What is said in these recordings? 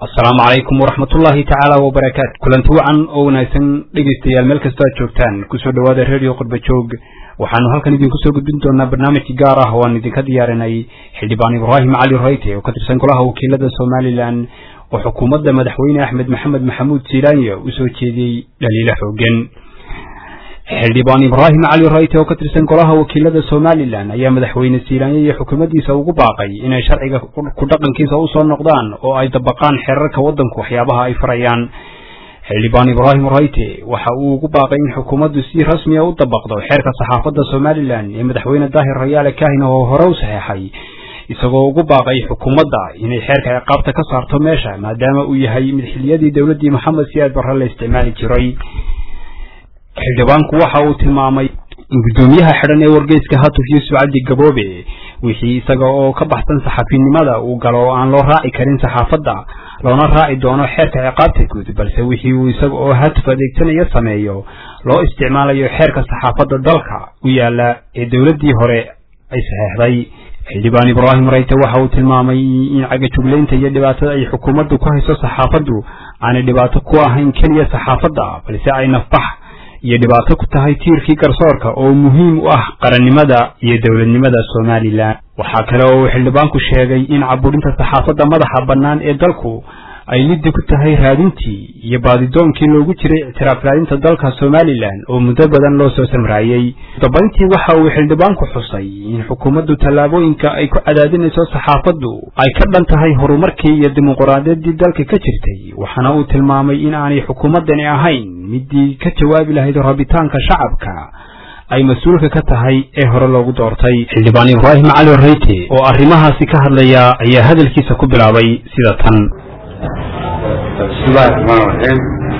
asalaamu calaykum waraxmat ullaahi tacaala wabarakaatu kulanti wacan oo wanaagsan dhegaystayaal meel kastoo aad joogtaan kusoo dhowaada radio qurba joog waxaanu halkan idinku soo gudbin doonaa barnaamij gaar ah oo aan idinka diyaarinay xildhibaan ibraahim cali rayte oo ka tirsan golaha wakiilada somalilan oo xukuumadda madaxweyne axmed maxamed maxamuud silaanya u soo jeediyey dhaliilo xoogan xildhibaan ibraahim cali rayte oo ka tirsan golaha wakiilada somalilan ayaa madaxweyne silaanya iyo xukuumaddiisa ugu baaqay inay sharciga ku dhaqankiisa usoo noqdaan oo ay dabaqaan xeerarka waddanku waxyaabaha ay farayaan xildhibaan ibraahim rayte waxa uu ugu baaqay in xukuumaddu si rasmiya u dabaqdo xeerka saxaafadda somalilan ee madaxweyne daahir rayaale kahin oo hore u saxeexay isagoo ugu baaqay xukuumadda inay xeerka ciqaabta ka saarto meesha maadaama uu yahay mid xiliyadii dowladdii maxamed siyaad barre la isticmaali jiray xildhibaanku waxa uu tilmaamay in guddoomiyaha xidhan ee wargeyska hatuf yuusuf cabdi gaboobe wixii isaga oo ka baxsan saxafinimada uu galo oo aan loo raaci karin saxaafadda loona raaci doono xeerka ciqaabta guud balse wixii uu isaga oo hatuf adeegsanaya sameeyo loo isticmaalayo xeerka saxaafadda dalka u yaala ee dowladdii hore ay saxeexday xildhibaan ibraahim rayte waxa uu tilmaamay in cagajuglaynta iyo dhibaatada ay xukuumaddu ku hayso saxaafaddu aanay dhibaato ku ahayn keliya saxaafadda balse ay nafbax iyo dhibaato ku tahay tiirkii garsoorka oo muhiim u ah qarannimada iyo dowladnimada somalilan waxaa kale oo uu xildhibaanku sheegay in caburinta saxaafadda madaxa bannaan ee dalku ay liddi ku tahay raadintii iyo baadidoonkii loogu jiray ictiraaf raadinta dalka somalilan oo muddo badan loo soo samraayey dabayntii waxa uu xildhibaanku xusay in xukuumaddu tallaabooyinka ay ku cadaadinayso saxaafaddu ay ka dhan tahay horumarkii iyo dimuquraadiyaddii dalka ka jirtay waxaana uu tilmaamay in aanay xukuumaddani ahayn midii ka jawaabi lahayd rabitaanka shacabka ay mas-uulka ka tahay ee hore loogu doortay xildhibaan ibraahim cali rayte oo arrimahaasi ka hadlaya ayaa hadalkiisa ku bilaabay sida tan bismillahi raxmaan raxiim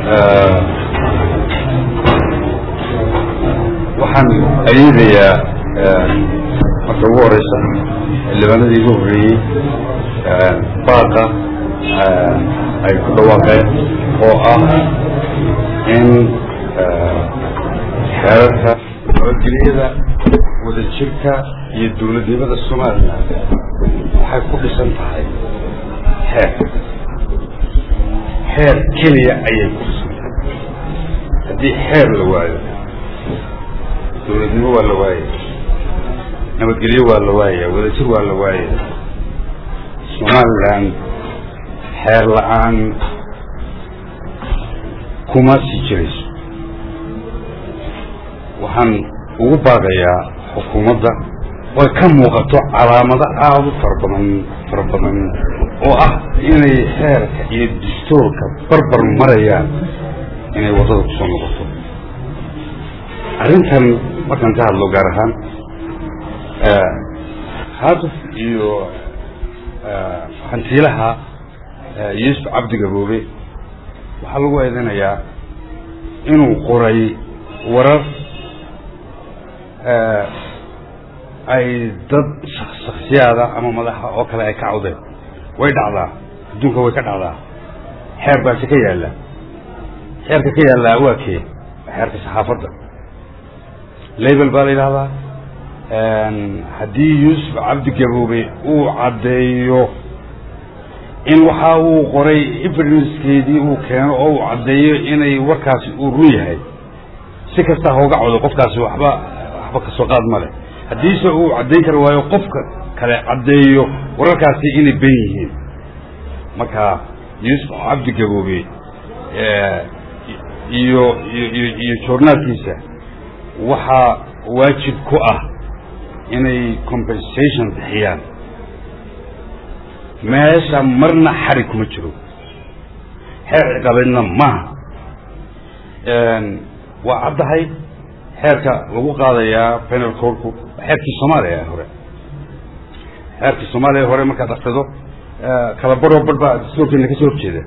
waxaan ayiidayaa marka ugu horeysa xildhibaanadii igu horreeyey baaqa ay ku dhawaaqeen oo ah in xeerarka nabadgelyada wadajirka iyo dowladnimada somalilan waxay ku dhisan tahay xeer xeer keliya ayay ku dhisantahay haddii xeer la waayo dowladnimo waa la waayaya nabadgelyo waa la waayaya wadajir waa la waayaya somalilan xeer la-aan kuma sii jirayso waxaan ugu baaqayaa xukuumadda way ka muuqato calaamado aada u fara badan fara badan oo ah inay xeerka iyo dastuurka barbar marayaan inay waddada kusoo noqoto arrintan markaan ka hadlo gaar ahaan haatuf iyo hantiilaha yuusuf cabdi gaboobe waxaa lagu eedanayaa inuu qoray warar ay dad shaksiyaada ama madaxa oo kale ay ka cawdeen way dhacdaa adduunka way ka dhacdaa xeer baase ka yaalla xeerka ka yaallaa waa kee xeerka saxaafadda label baa la yidhahdaa haddii yuusuf cabdi gaboobe uu caddeeyo in waxa uu qoray evidencekeedii uu keeno oo uu caddeeyo inay warkaasi uu run yahay si kasta hooga codo qofkaasi waxba waxba kasoo qaad ma leh haddiise uu caddayn kari waayo qofka kale caddeeyo wararkaasi inay ben yihiin marka yuusuf cabdi gaboobe iyo iyo iyo joornaalkiisa waxaa waajib ku ah inay compensation bixiyaan meesha marna xarig kuma jiro xeer ciqabeedna maaha waa caddahay xeerka lagu qaadayaa penal corku xeerkii soomaaliya hore xeerkii soomaaliya hore markaad akhrido kala baroo bar baa dastuurkeena ka soo horjeeda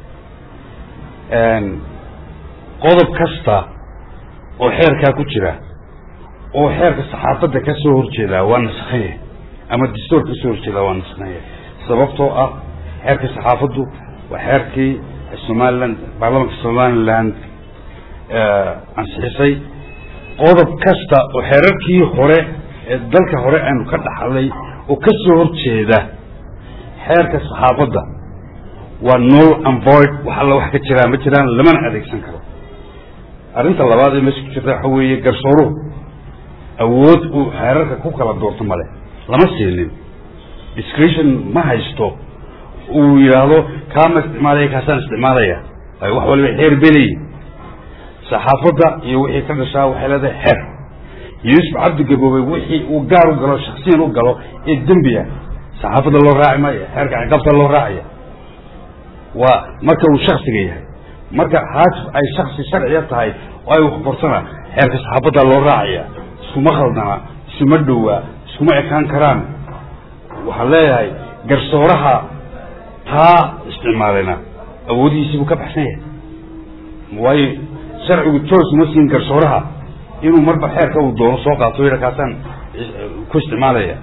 qodob kasta oo xeerkaa ku jira oo xeerka saxaafadda ka soo horjeedaa waa naskanya ama dastuur ka soo horjeedaa waa naskanya sababtoo ah xeerka saxaafaddu waa xeerkii somaliland baarlamanka somaliland ansixisay qodob kasta oo xeerarkii hore ee dalka hore aynu ka dhaxlay oo ka soo horjeeda xeerka saxaafadda waa null and void wax alla wax ka jiraan ma jiraan lamana adeegsan karo arrinta labaad ee meesha ku jirta waxa weeye garsooruhu awood uu xeerarka ku kala doorto male lama siinin discretion ma haysto uu yidhaahdo kaama isticmaalaya kaasaan isticmaalaya waayo wax waliba xeer beleyi saxaafadda iyo wixii ka dhashaa waxay leedahay xeer yuusuf cabdi gaboobey wixii uu gaar u galo shaksiyan u galo ee dembiya saxaafadda loo raaci maayo xeerka ciqaabta loo raacaya waa marka uu shaksiga yahay marka haasif ay shaksi sharciya tahay oo ay waxbarsana xeerka saxaafadda loo raacaya iskuma khaldana isuma dhowaa iskuma ekaan karaan waxaan leeyahay garsooraha taa isticmaalena awoodihiisii buu ka baxsan yahay waayo sharcigu joos uma siin garsooraha inuu marba xeerka uu doono soo qaato yidha kaasaan ku isticmaalaya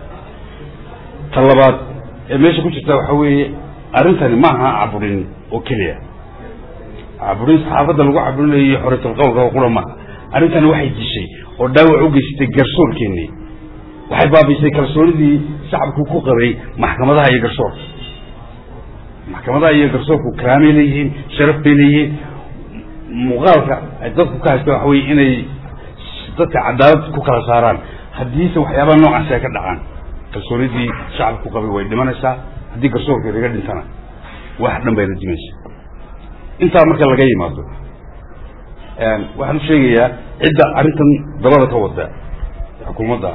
ta labaad ee meesha ku jirta waxa weeye arrintani ma aha caburin oo keliya caburin saxaafadda lagu caburinayo iyo xoritalqowlka oo qura maaha arrintani waxay dishay oo dhaawac u geysatay garsoorkeennii waxay baabiisay kalsoonidii shacabku ku qabay maxkamadaha iyo garsoorka maxkamadaha iyo garsoorku karaamay leeyihiin sharaf bay leeyihiin muuqaalka ay dadku ka haysta waxa weye inay dadka cadaalad ku kala saaraan haddiise waxyaabaha noocaasi ay ka dhacaan kalsoonidii shacabka ku qabay way dhimanaysaa haddii garsoorka laga dhintana wax dhan bayna dimaysa intaa marka laga yimaado waxaan u sheegayaa cidda arrintan dabada ka wada xukuumadda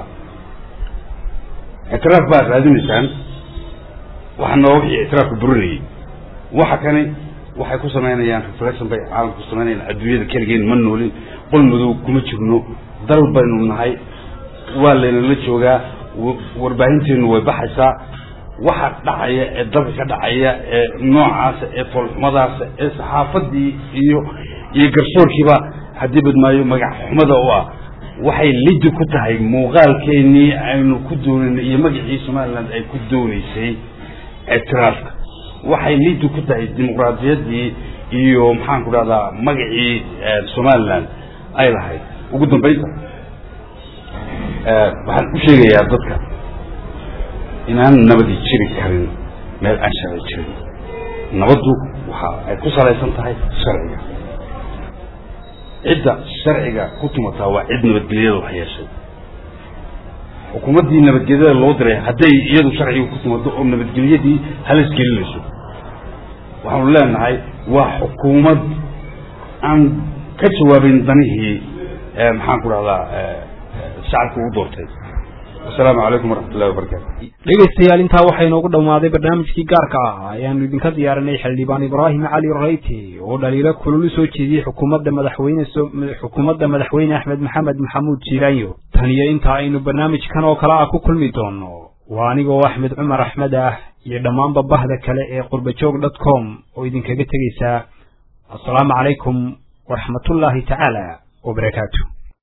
ictiraaf baad raadinaysaan waxana waa wixii ictiraafka burinayay waxa kani waxay ku samaynayaan reflection bay caalamka ku samaynayaan adduunyada keligeen ma noolin qol madow kuma jirno dal baynu nahay waa laynala joogaa warbaahinteenu way baxaysaa waxa dhacaya ee dalka ka dhacaya ee noocaasa ee foolxumadaasa ee saxaafadii iyo iyo garsoorkiiba haddii badmaayo magac xumada u ah waxay lidi ku tahay muuqaalkeenii aynu ku doonaynay iyo magacii somaliland ay ku doonaysay ictiraafka waxay lidi ku tahay dimuqraadiyaddii iyo maxaan ku dhahdaa magacii somaliland ay lahayd ugu dambaynta waxaan u sheegayaa dadka inaan nabadi jiri karin meel aan sharci jirin nabaddu waxa ay ku salaysan tahay sharciga cidda sharciga ku tumataa waa cid nabadgelyada wax yeeshay xukuumaddii nabadgelyada loo diray hadday iyadu sharciga ku timaado oo nabadgelyadii halis gelinayso waxaanu leenahay waa xukuumad aan ka jawaabin danihii maxaan ku dhahdaa shacabka u doortay asalaamu calaykum waraxmat ullahi wabarakatu dhegaystayaal intaa waxaa inoogu dhammaaday barnaamijkii gaarka ah ayaanu idinka diyaarinay xildhibaan ibraahim cali rayte oo dhaliilo kulul u soo jeediyey xukuumadda madaxweyne xukuumadda madaxweyne axmed maxamed maxamuud jiilaanyo tan iyo inta aynu barnaamijkan oo kale ah ku kulmi doono waa anigoo axmed cumar axmed ah iyo dhammaanba bahda kale ee qurbajoog dot com oo idinkaga tegaysaa assalaamu calaykum waraxmatullaahi tacaala wabarakaatu